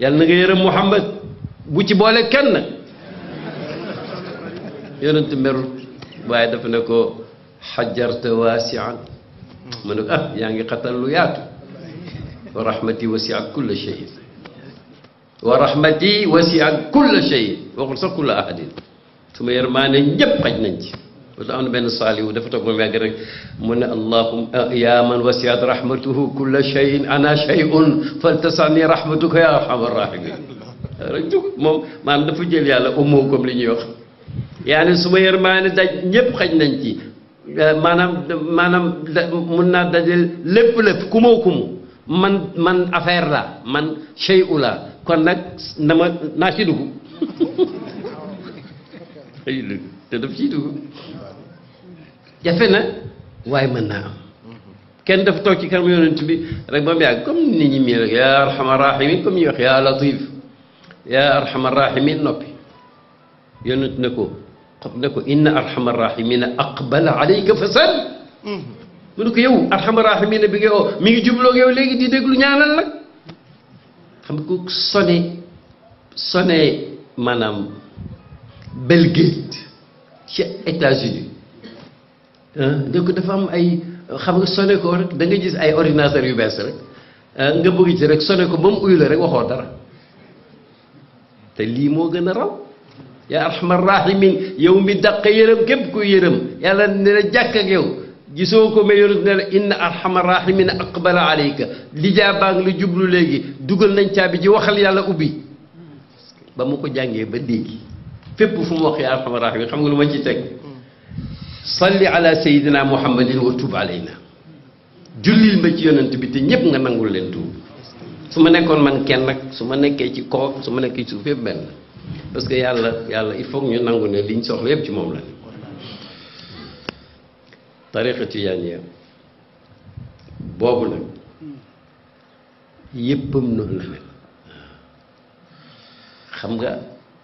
yàlla na nga yërëm Muhammad bu ci boole kenn yonent merut waaye dafa ne ko xajarta waasian mu ne ko ah yaa ngi xatal lu yaatu wa rahmati wasiat kulla shay wa rahmati wasiat kulla shay waxul sax kulla ahadin su ma yërmaane ñëpp xaj nañ ci parce que am na benn saaliwu dafa toog ba mu yàgg rek mu ne allahuma ya man wasiat rahmatuhu kulla shayin ana shay'un faltasani rahmatuka ya arhamar rahimin rek jug moom maanaam dafa jël yàlla umoo comme li ñuy wax yaa ne su ma yërmaane daj ñëpp xaj nañ ci maanaam maanaam mun naa dajal lépp lépp kumoo kumu man man affaire la man shay'u la kon nag na ma naa ci dugg te daf ciy dugg jafe na waaye mën naa am kenn dafa toog ci kanam yonent bi rek ba mu yàgg comme nit ñi mii rek yaa arhamar rahimin comme ñuy wax yaa latif yaa arhamar rahimin noppi yonent ne ko xam ne ko inna arhamar rahimina aqbala alayka fa sal mu ne ko yow arhamar rahimina bi nga oo mi ngi jubloog yow léegi di déglu ñaanal nag xam nga ko sone sone maanaam Bill Gates ci États-Unis ah ko dafa am ay xam nga sone ko rek da nga gis ay ordinateur yu bees rek nga bëgg ci rek sone ko ba mu uyu la rek waxoo dara te lii moo gën a raw yaa arhamar rahimin yow mi dàq yërëm képp kuy yërëm yàlla ne la jàkk ak yow gisoo ko mais yonent ne la inna arhamar rahimin aqbala alayka lijaa baa ngi la jublu léegi dugal nañ caabi ji waxal yàlla ubbi ba mu ko jàngee ba dégg fépp fu mu wax yaa arhamar rahimin xam nga lu ma ci teg salli ala sayidina muhammadin wa tub alayna jullil ma ci yonent bi te ñépp nga nangul leen tuub su ma nekkoon man kenn nag su ma nekkee ci kaw su ma nekkee ci suuf yëpp benn parce que yàlla yàlla il faut ñu nangu ne liñ soxla yëpp ci moom la tariqa tijaaniya boobu nag yëppam noonu la mel xam nga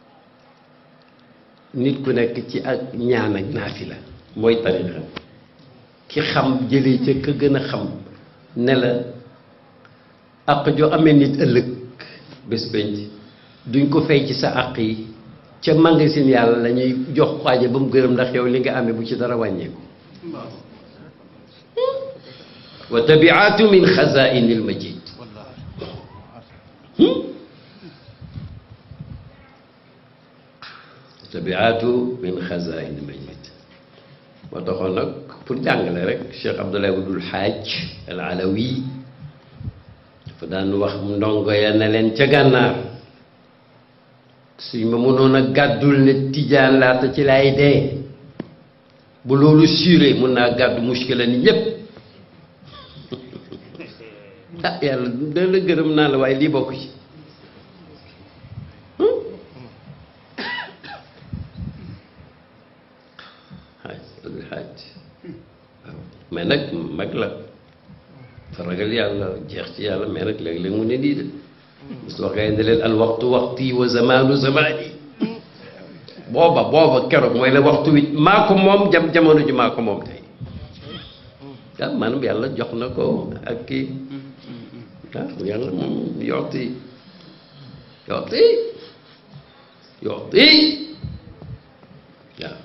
nit ku nekk ci ak ñaan ak naafila mooy tariqa ki xam jëlee ca ka gën a xam ne la àq joo amee nit ëllëg bés penc duñ ko fay ci sa àq yi ca magasin yàlla la ñuy jox xaaja ba mu gërëm ndax yow li nga amee bu ci dara wàññeeku wa tabiatu min xazaini l majid tabiatu min xazaini l majid moo taxoon nag pour jàngale rek Cheikh Abdoulaye Wudul Xaaj al Alawi dafa daan wax ndongo ya ne leen ca gànnaar suñ ma mënoon a gàddul ne tijaan laata ci lay dee bu loolu suuree mun naa gàddu muskila ni ñépp ah yàlla da la gërëm naa la waaye lii bokk ci xaaj xaaj waaw mais nag mag la fa ragal yàlla jeex ci yàlla mais nag léeg-léeg mu ne nii de su waxee ne leen al waxtu waxti wa zamaanu zamaani booba booba keroog mooy la waxtu wi maa ko moom jam jamono ji maa ko moom tey ah maanaam yàlla jox na ko ak kii ah yàlla moom yooti yooti yooti waaw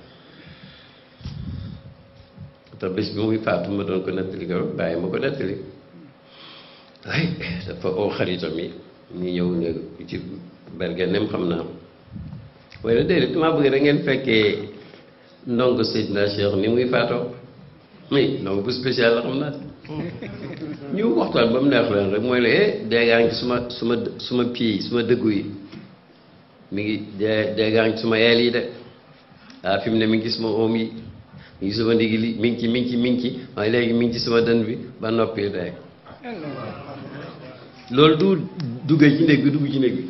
te bés bi muy faatu ma doon ko nettali ko bàyyi ma ko nettali ay dafa oo xaritam yi ñu ñëw ne ci bergenem xam naa waaye nag déedéet damaa bëgg rek ngeen fekkee ndongo Seydina Cheikh ni muy faatoo mais ndongo bu spécial la xam naa ñu waxtaan ba mu neex leen rek mooy la eh déggaa ngi suma suma suma pieds yi suma dëggu yi mi ngi dee déggaa ngi suma yeel yi de ah fi mu ne mi ngi suma oom yi mi ngi suma ndigg li mi ngi ci mi ngi ci mi ngi ci waaye léegi mi ngi ci suma dën bi ba noppi dee loolu du duggee ci néeg bi dugg ci néeg bi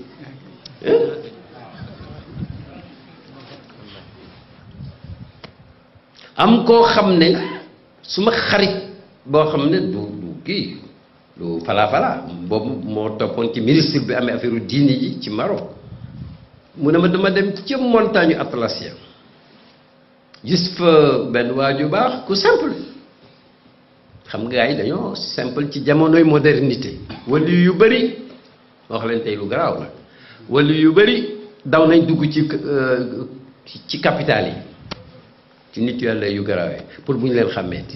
am koo xam ne su ma xarit boo xam ne du du kii du falaa falaa boobu moo toppoon ci ministre bi amee affaire diini ji ci Maroc mu ne ma dama dem ca montagne Atlasia gis fa benn waaju baax ku simple xam nga gars yi dañoo simple ci jamonoy modernité wala yu bëri wax leen tey lu garaaw la wala yu bëri daw nañ dugg ci ci capital yi ci nit yàlla yu garaawee pour bu ñu leen xàmmeeti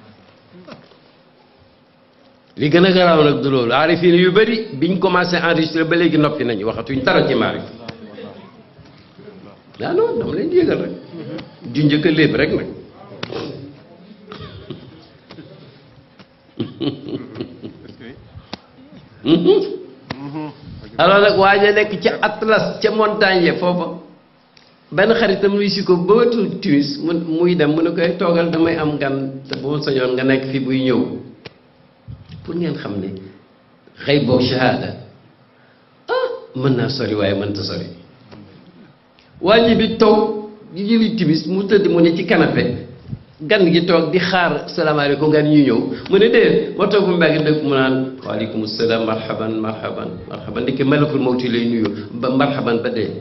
li gën a garaaw nag du loolu aarifin yu bëri biñ commencé enregistré ba léegi noppi nañu waxatuñ dara ci maarif ah non dama leen di yëgal rek ju njëkk a léeb rek nag alors nag waa ja nekk ca atlas ca montagne ya foofa benn xaritam luy si ko ba wetu timis mu muy dem mu ne koy toogal damay am gan te bu ma sañoon nga nekk fi buy ñëw pour ngeen xam ne xëy boo shahada ah mën naa sori waaye mënta sori waa ji bi toog di jëli timis mu tëdd mu ne ci canapé gan gi toog di xaar salaamaaleykum gan ñu ñëw mu ne déet ma toog bu mbàgg dëkk mu naan waaleykum salaam marhaban marhaban marhaban ndekki malakul mawti lay nuyu ba marhaban ba dee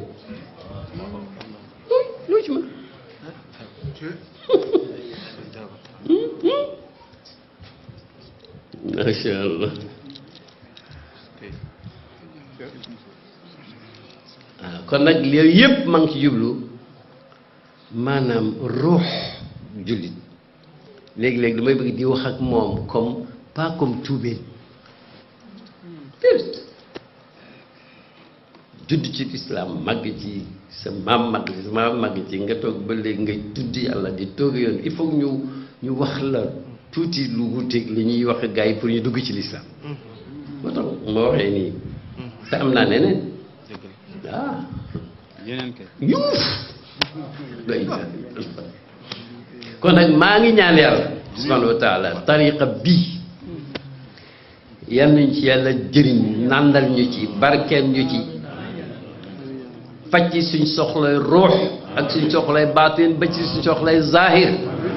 loo ci mën macha allah waaw kon nag yooyu yëpp maa ngi ci jublu maanaam ruux jullit léegi-léegi damay bëgg di wax ak moom comme pas comme tuubeen déedéet judd ci lislaam màgg ci sa maam màgg ci sa maam màgg ci nga toog ba léegi ngay tudd yàlla di toog yoon il faut ñu ñu wax la tuuti lu wuteeg li ñuy wax gars yi pour ñu dugg ci lislaam moo tax ma waxee nii te am naa neneen ah yeneen kay yuuf doy kon nag maa ngi ñaan yàlla subhanahu wa taala tariqa bii yal nañ ci yàlla jëriñ nàndal ñu ci barkeel ñu ci faj ci suñ soxlay ruux ak suñ soxlay baatin ba ci suñ soxlay zahir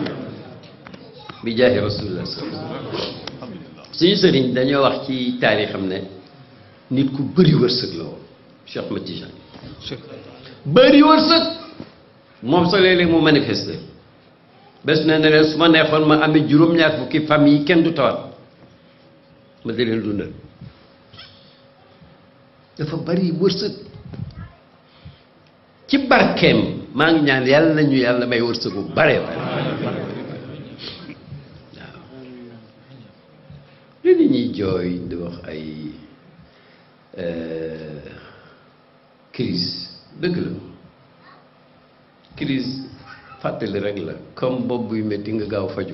bi jaahi rasulillah suñu sëriñ dañoo wax ci taarixam ne nit ku bëri wërsëg la woon Cheikh Ahmed Tidiane bëri wërsëg moom sa léeg-léeg mu manifesté bés na ne leen su ma neexoon ma amee juróom-ñaar fukki famille kenn du tawat ma di leen dundal dafa bari wërsëg ci barkeem maa ngi ñaan yàlla nañu yàlla may wërsëg bu bare bare waaw li nit ñuy jooy di wax ay crise dëgg la crise fàttali rek la comme bopp buy métti nga gaaw faju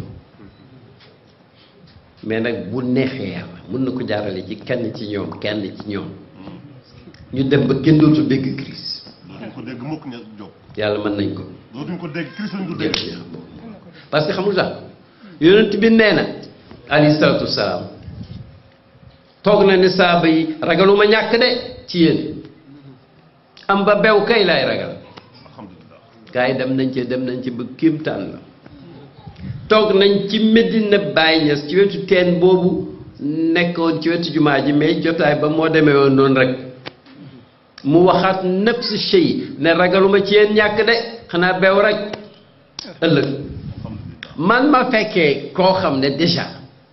mais nag bu neexee yàlla mën na ko jaarale ci kenn ci ñoom kenn ci ñoom ñu dem ba kenn dootu dégg crise dootuñ ko dégg mukk ña jóg yàlla mën nañ ko dootuñ ko dégg crise lañ du dégg parce que xamul tax yonent bi nee na alayhi salaatu wasalaam toog na ne saaba yi ragaluma ñàkk de ci yéen am ba bew kay laay ragal alhamdulilah gars yi dem nañ ci dem nañ ci ba kéemtaan la toog nañ ci Medina Baye Niass ci wetu teen boobu nekkoon ci wetu jumaa ji mais jotaay ba moo demee woon noonu rek mu waxaat nafs shay ne ragaluma ci yéen ñàkk de xanaa bew rek ëllëg alhamdulilah man ma fekkee koo xam ne déjà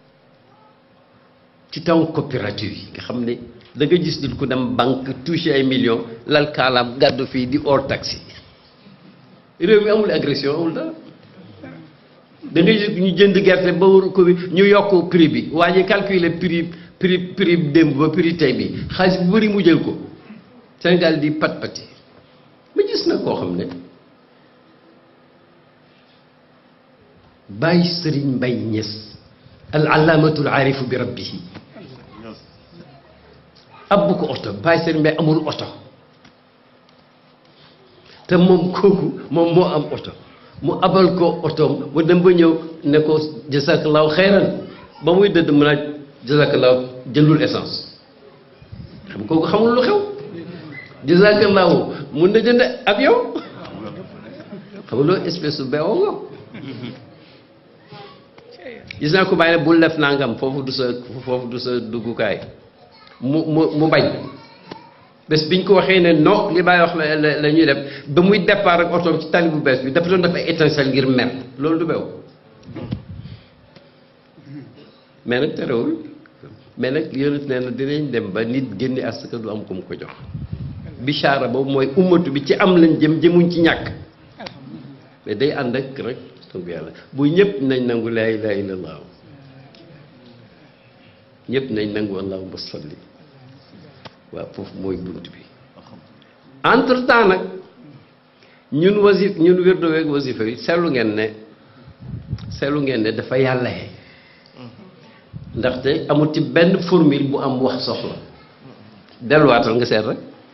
ci temps coopérative yi nga xam ne da nga gis nit ku dem banque touché ay millions lal kaalaam gàddu fii di hors taxi réew mi amul agression amul dara da ngay gis ñu jënd gerte ba war ko bi ñu yokk prix bi waa ji calculer prix prix prix démb ba prix tey bi xaalis bu bëri mu jël ko Sénégal di pat pati ma gis na koo xam ne bàyyi sëriñ mbay ñes al alaamatul aarifu bi rabbihi Yes. abbu ko oto bàyyi sëriñ mbay amul oto te moom kooku moom moo am oto mu abal ko otoom mu dem ba ñëw ne ko jazakallahu xayran ba muy dëdd mu naaj jazakallahu jëndul essence xam kooku xamul lu xew jazakallahu mun na jënd avion xam nga loolu espèce su beewoo nga gis naa ko bàyyi ne bul def nangam foofu du sa foofu du sa duggukaay mu mu mu bañ bés biñ ko waxee ne non li bàyyi wax la la la ñuy def ba muy départ ak otoom ci tali bu bees bi dafa doon def ay étincelle ngir mer loolu du bew mais nag terewul mais nag yonent nee na dinañ dem ba nit génne asaka du am ku mu ko jox bichara boobu mooy ummatu bi ci am lañ jëm jëmuñ ci ñàkk mais day ànd ak rek tënk yàlla bu ñëpp nañ nangu laa ilaha illallah ñëpp nañ nangu allahumma salli waaw foofu mooy bunt bi entre temps nag ñun wasif ñun wérdo weeg wasifa yi seetlu ngeen ne seetlu ngeen ne dafa yàlla ye ndaxte amul ci benn formule bu am wax soxla delluwaatal nga seet rek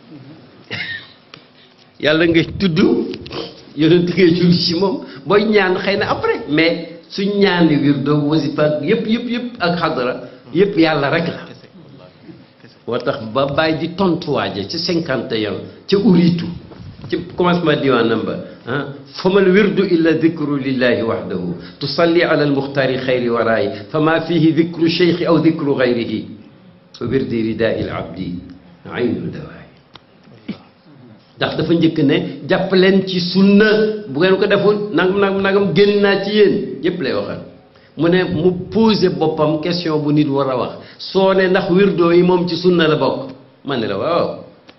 yàlla ngay tudd yonent ngay julli ci moom booy ñaan xëy na après mais suñ ñaani wirdo wasifa yëpp yëpp yëpp ak xadara yëpp yàlla rek la moo tax ba bàyyi di tontuwaaje ci cinquante et un ca uriitu ci commencement diwaanam ba ah famal wirdu illa dicru lillahi waxdahu tusalli ala almuxtaari xayri waraayi fa ma fihi dicru cheikhi aw dicru gayrihi fa wirdi ridaai labdi aynu dawaay ndax dafa njëkk ne jàpp leen ci sunna bu ngeen ko deful nangam nangam nangam génn naa ci yéen yépp lay waxal mu ne mu posé boppam question bu nit war a wax soo ne ndax wirdo yi moom ci sunna la bokk ma ne la waaw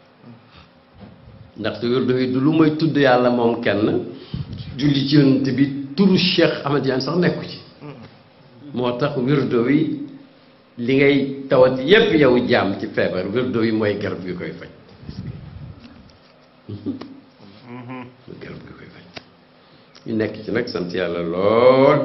ndaxte wirdo yi du lu may tudd yàlla moom kenn julli ci yonent bi turu Cheikh Ahmad Tidiane sax nekku ci moo tax wirdo yi li ngay tawat yépp yow jaam ci feebar wirdo yi mooy garab gi koy faj garab gi koy faj ñu nekk ci nag sant yàlla lool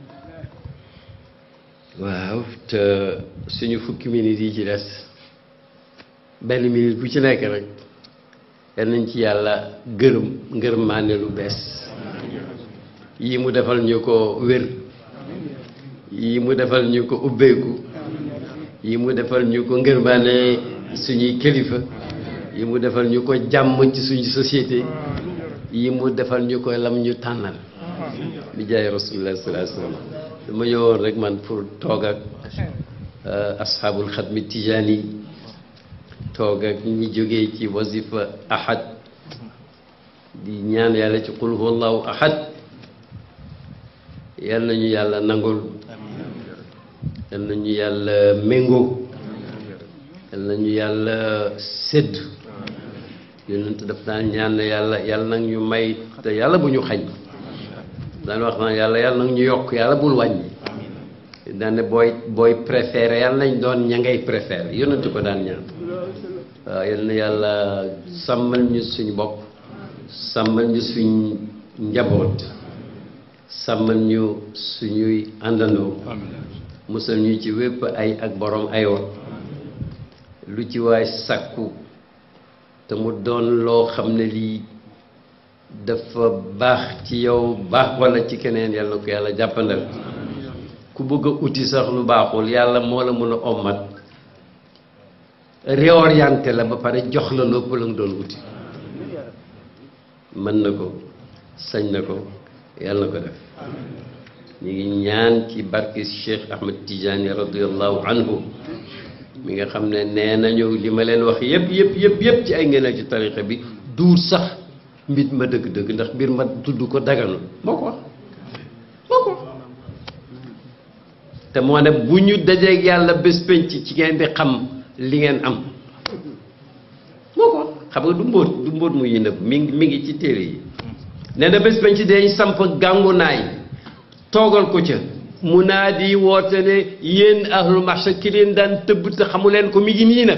waaw te suñu fukki minutes yi ci des benn minute bu ci nekk rek yal nañ ci yàlla gërëm ngërmaane lu bees yi mu defal ñu ko wér yi mu defal ñu ko ubbeeku yi mu defal ñu ko ngërmaane suñuy kilifa yi mu defal ñu ko jàmm ci suñu société yi mu defal ñu ko lam ñu tànnal bi jaay rasulullah sallallahu alayhi wasallam dama ñëwoon rek man pour toog ak asxaabul xadmi tijaani toog ak ñi jógee ci wasifa ahad di ñaan yàlla ci qul huwallahu ahad yal nañu yàlla nangul yal nañu yàlla méngoo yal nañu yàlla sédd yonent daf daan ñaan yàlla yàlla nag ñu may te yàlla bu ñu xañ daan wax naan yàlla yàlla nag ñu yokk yàlla bul wàññi daan ne booy booy préféré yàlla nañ doon ña ngay préféré yonent ko daan ñaan waaw yal na yàlla sàmmal ñu suñu bopp sàmmal ñu suñ njaboot sàmmal ñu suñuy àndandoo musal ñu ci wépp ay ak borom aywa lu ci waay sàkku te mu doon loo xam ne lii dafa baax ci yow baax wala ci keneen yàlla ko yàlla jàppandal ku bëgg a uti sax lu baaxul yàlla moo la mën a ommat réorienté la ba pare jox la lépp la nga doon uti mën na ko sañ na ko yàlla na ko def ñu ngi ñaan ci barke Cheikh Ahmed Tidiane radiallahu anhu mi nga xam ne nee nañu li ma leen wax yëpp yëpp yëpp yëpp ci ay ngëneel ci tarixa bi duur sax mbit ma dëgg-dëgg ndax mbir ma tudd ko daganu moo ko wax moo ko te moo ne bu ñu dajeeg yàlla bés penc ci ngeen di xam li ngeen am moo ko xam nga du mbóot du mbóot mu yi nëbb mi ngi mi ngi ci téere yi nee na bés penc dañ samp gàngu naay toogal ko ca mu naa di woote ne yéen ahlul marché ki leen daan tëbb te xamu leen ko mi ngi nii nag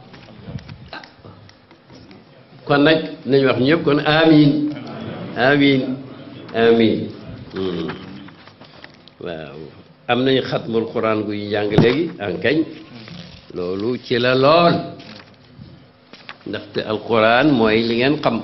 kon nag nañu wax ñëpp kon amin amin amin waaw am nañu xatmul quran guy jàng léegi ankañ loolu ci la lool ndaxte alquran mooy li ngeen xam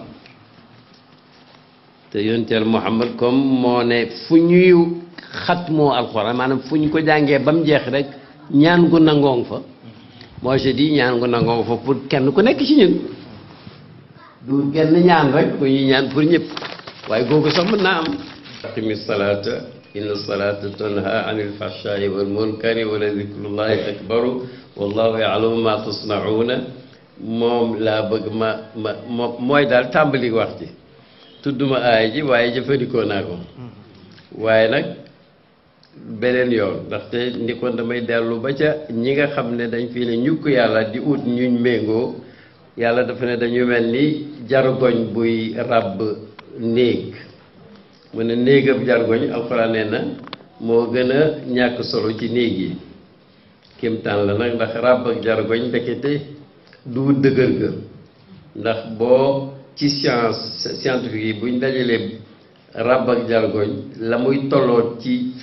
te yonteel Muhammad comme moo ne fu ñuy xatmoo alquran maanaam fu ñu ko jàngee ba mu jeex rek ñaan gu nangoong fa moi je dis ñaan gu nangoong fa pour kenn ku nekk ci ñun du kenn ñaan rek ku ñuy ñaan pour ñëpp waaye googu sax mën naa am aqimi salata inna salata tanha anil fahshai wal munkari wala zikrullahi akbaru wallahu ya'lamu ma tasnauna moom laa bëgg ma ma mo mooy daal tàmbali wax ci tudduma aay ji waaye jëfandikoo naa ko waaye nag beneen yoon ndaxte ni kon damay dellu ba ca ñi nga xam ne dañ fi ne ñukk yàlla di ut ñuñ méngoo yàlla dafa ne dañu mel ni jargoñ buy ràbb néeg mu ne néegab jargoñ alxuraan nee na moo gën a ñàkk solo ci néeg yi kéemtaan la nag ndax ràbb ak jargoñ ndekete du dëgër ga ndax boo ci science scientifique yi buñ dajalee ràbb ak jargoñ la muy tolloot ci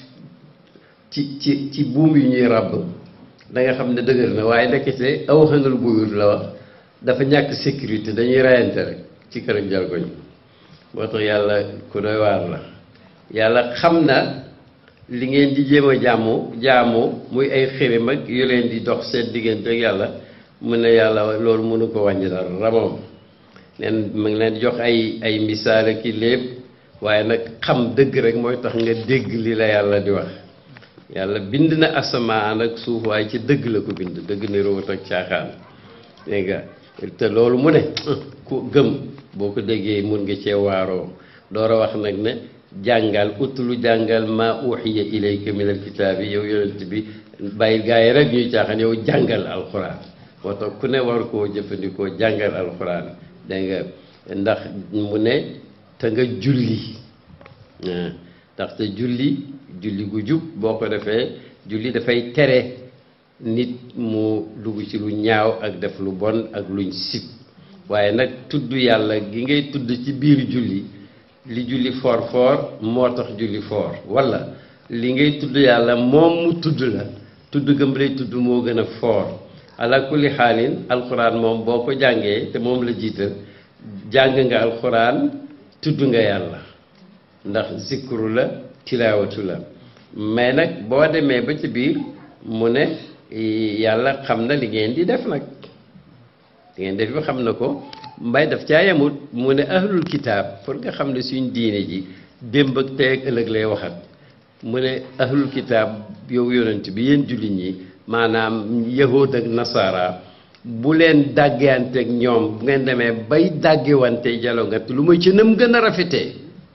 ci ci ci buum yu ñuy ràbb da nga xam ne dëgër na waaye ndekete aw xëngal buyut la wax dafa ñàkk sécurité dañuy rayante rek ci kër ak jargoñ moo tax yàlla ku doy waar la yàlla xam na li ngeen di jéem a jàmmu jaamu muy ay xirim ak yu leen di dox seen diggante ak yàlla mu ne yàlla loolu mënu ko wàññi dara ramoom neen mu ngi leen di jox ay ay misaal ak i lépp waaye nag xam dëgg rek mooy tax nga dégg li la yàlla di wax yàlla bind na asamaan ak suuf waaye ci dëgg la ko bind dëgg ni root ak caaxaan dégg nga te loolu mu ne ku gëm boo ko déggee mun nga cee waaroo door a wax nag ne jàngal utlu jàngal maa uxiya ilayka min alkitaabi yow yonent bi bàyyi gaa yi rek ñuy caaxaan yow jàngal alxuraan moo tax ku ne war koo jëfandikoo jàngal alxuraan dégg nga ndax mu ne te nga julli ndaxte julli julli gu jub boo ko defee julli dafay tere nit mu dugg ci lu ñaaw ak def lu bon ak luñ sib waaye nag tudd yàlla gi ngay tudd ci biir julli li julli foor foor moo tax julli foor walla li ngay tudd yàlla moom mu tudd la tudd gëm lay tudd moo gën a foor ala kulli xaalin alxuraan moom boo ko jàngee te moom la jiital jàng nga alxuraan tudd nga yàlla ndax zikru la tilaawatu la mais nag boo demee ba ci biir mu ne yàlla xam na li ngeen di def nag li ngeen def bi xam na ko mbay daf caa yemut mu ne ahlul kitaab pour nga xam ne suñ diine ji démb ak tey ak ëllëg lay waxat mu ne ahlul kitaab yow yonent bi yéen jullit ñi maanaam yahud ak nasara bu leen dàggewanteeg ñoom bu ngeen demee bay dàggewante jalongat lu may ci nam gën a rafetee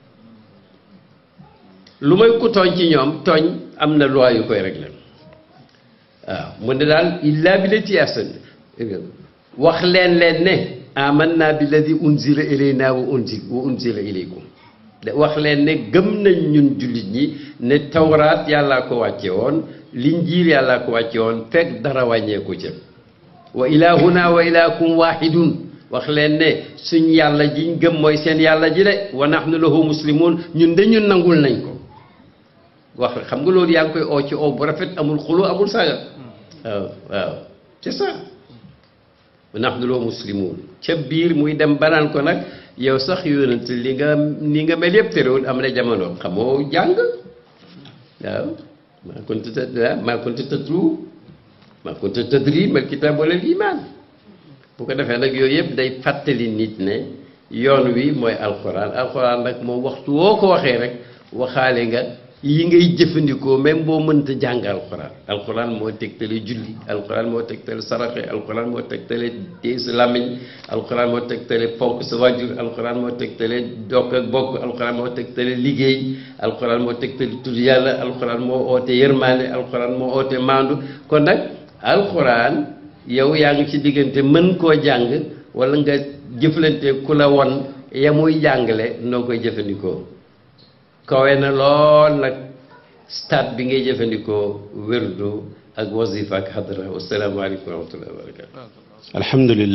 lu may ku tooñ ci ñoom tooñ am na loi yu koy régler waaw mu ne daal illa bi lati ahsan wax leen leen ne amanna bi ladi unzila ilayna wa unzil wa unzila ilaykum de wax leen ne gëm nañ ñun jullit ñi ne tawraat yàllaa ko wàcce woon linjiil yàllaa ko wàcce woon fekk dara wàññeeku ca wa ilahuna wa ilahukum wahidun wax leen ne suñ yàlla jiñ gëm mooy seen yàlla ji de wa nahnu lahu muslimun ñun de ñun nangul nañ ko wax xam nga loolu yaa ngi koy oo ci oo bu rafet amul xulu amul saaga waaw waaw c'est ça wa nahnu lahu muslimun ca biir muy dem banaan ko nag yow sax yonent li nga ni nga mel yëpp terewul am na jamono xamoo jàng waaw maa kunta tadri maa kunta tatlu maa kunta tadri mal kitaab wala iman bu ko defee nag yooyu yëpp day fàttali nit ne yoon wi mooy alxuraan alxuraan nag moom waxtu woo ko waxee rek waxaale nga yi ngay jëfandikoo même boo mënta jàng alxuraan alxuraan moo tegtale julli alxuraan moo tegtale saraxe alxuraan moo tegtale téye sa làmmiñ alxuraan moo tegtale fonk sa wàjjur alxuraan moo tegtale dokk ak bokk alxuraan moo tegtale liggéey alxuraan moo tegtale tudd yàlla alxuraan moo oote yërmaande alxuraan moo oote maandu kon nag alxuraan yow yaa ngi ci diggante mën koo jàng wala nga jëflante ku la won ya muy jàngale noo koy jëfandikoo kawe na lool nag stade bi ngay jëfandikoo wérdu ak wasifa ak xadra wasalaamaaleykum wa rahmatullahi wa barakatu alhamdulillah